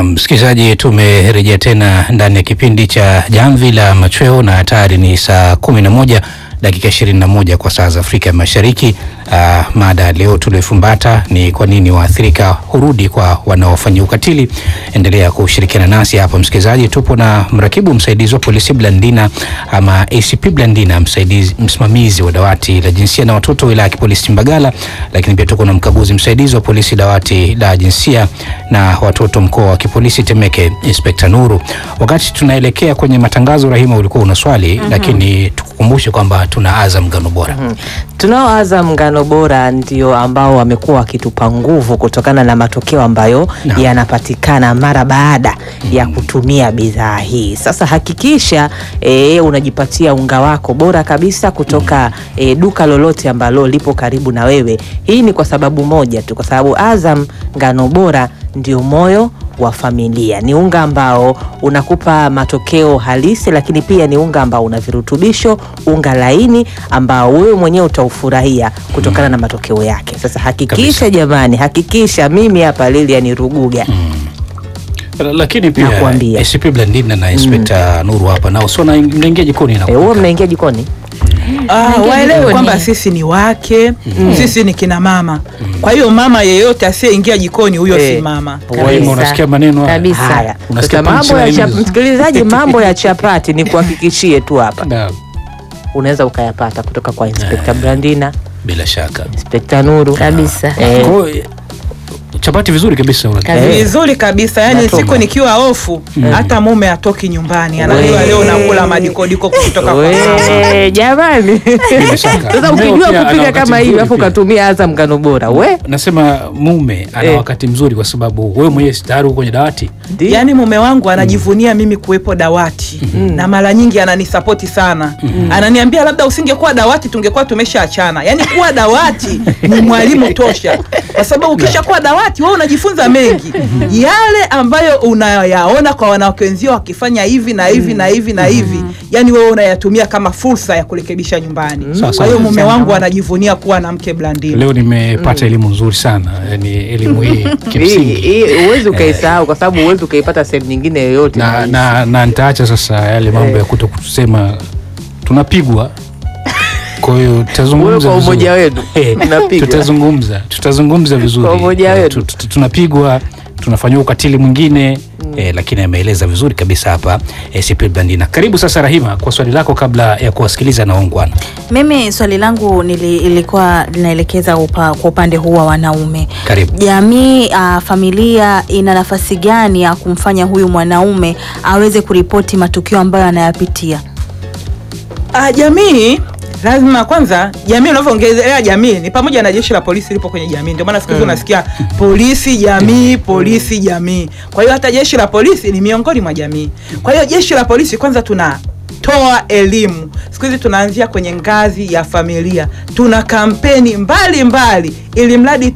Na msikilizaji, tumerejea tena ndani ya kipindi cha Jamvi la Machweo na tayari ni saa kumi na moja dakika ishirini na moja kwa saa za Afrika ya Mashariki. Uh, mada leo tuliofumbata ni kwa nini waathirika hurudi kwa wanaofanyia ukatili. Endelea kushirikiana nasi hapa msikilizaji. Tupo na mrakibu msaidizi wa polisi Blandina ama ACP Blandina, msaidizi msimamizi wa dawati la jinsia na watoto wilaya ya kipolisi Mbagala, lakini pia tuko na mkaguzi msaidizi wa polisi dawati la jinsia na watoto mkoa wa kipolisi Temeke, Inspekta Nuru. Wakati tunaelekea kwenye matangazo, Rahima, ulikuwa una swali lakini tukukumbushe kwamba tuna Azam Ngano Bora. Tunao Azam Ngano Bora ndio ambao wamekuwa wakitupa nguvu kutokana na matokeo ambayo Naam. yanapatikana mara baada ya kutumia bidhaa hii. Sasa hakikisha e, unajipatia unga wako bora kabisa kutoka e, duka lolote ambalo lipo karibu na wewe. Hii ni kwa sababu moja tu, kwa sababu Azam Ngano Bora ndio moyo wa familia. Ni unga ambao unakupa matokeo halisi, lakini pia ni unga ambao una virutubisho, unga laini ambao wewe mwenyewe utaufurahia kutokana na matokeo yake. Sasa hakikisha Kabisa. jamani, hakikisha mimi hapa Lilian Ruguga Lakini pia Nakuambia. ACP Blandina na Inspekta Nuru hapa nao sio na mnaingia jikoni na Eh, huo mnaingia jikoni Ah, Naingia waelewe jikoni. kwamba sisi ni wake sisi ni kina mama kwa hiyo mama yeyote asiyeingia jikoni huyo Eh. si mama Rahima, Kabisa. unasikia maneno haya? Kabisa. haya. Unasikia Sasa mambo ya punchline chap- hizo? msikilizaji, mambo ya chapati ni kuhakikishie tu hapa Naam, unaweza ukayapata kutoka kwa Inspekta Brandina, bila shaka. Inspekta Nuru kabisa. Eh, Kwa hiyo, chapati vizuri kabisa una- Kabisa. Eh. vizuri kabisa yani Natoma. siku nikiwa ofu hata mume atoki nyumbani anajua We. leo nakula madikodiko kutoka kwa mama we jamani bila shaka. Sasa Mmeo ukijua pia ana kupika wakati kama hivi mzuri alafu pia. ukatumia Azam Ngano Bora we Nasema mume ana Eh. wakati mzuri kwa sababu wewe mwenyewe si tayari uko kwenye dawati. Ndio. yaani mume wangu anajivunia mimi kuwepo dawati na mara nyingi ananisapoti sana ananiambia labda usingekuwa dawati tungekuwa tumeshaachana yaani kuwa dawati ni mwalimu tosha kwa sababu ukishakuwa dawati wewe unajifunza mengi yale ambayo unayaona kwa wanawake wenzio wakifanya hivi na hivi na hivi na hivi yaani wewe unayatumia kama fursa ya kurekebisha nyumbani Sawa, kwa sawa. hiyo mume wangu anajivunia kuwa na mke Blandina Leo nimepata elimu nzuri sana, yani elimu hii Hii- kimsingi. hii huwezi ukaisahau kwa sababu huwezi ukaipata sehemu nyingine yoyote na, na, na nitaacha sasa yale mambo ya kuto kusema tunapigwa. Kwa hiyo Wewe tutazungumza kwa vizuri. umoja wenu Eh, mnapigwa. tutazungumza tutazungumza vizuri Kwa umoja Eh, wenu. tu- tu- tunapigwa tunafanyiwa ukatili mwingine eh, lakini ameeleza vizuri kabisa hapa eh, CP Blandina. Karibu sasa Rahima kwa swali lako kabla ya kuwasikiliza na waungwana. Mimi swali langu nili, ilikuwa linaelekeza upa, kwa upande huu wa wanaume. Karibu. Jamii uh, familia ina nafasi gani ya kumfanya huyu mwanaume aweze kuripoti matukio ambayo anayapitia? Ah, jamii lazima kwanza, jamii unavyoongelea jamii ni pamoja na jeshi la polisi lipo kwenye jamii. Ndio maana siku hizi unasikia polisi jamii, polisi jamii. Kwa hiyo hata jeshi la polisi ni miongoni mwa jamii. Kwa hiyo jeshi la polisi kwanza tunatoa elimu. Siku hizi tunaanzia kwenye ngazi ya familia, tuna kampeni mbalimbali ili mradi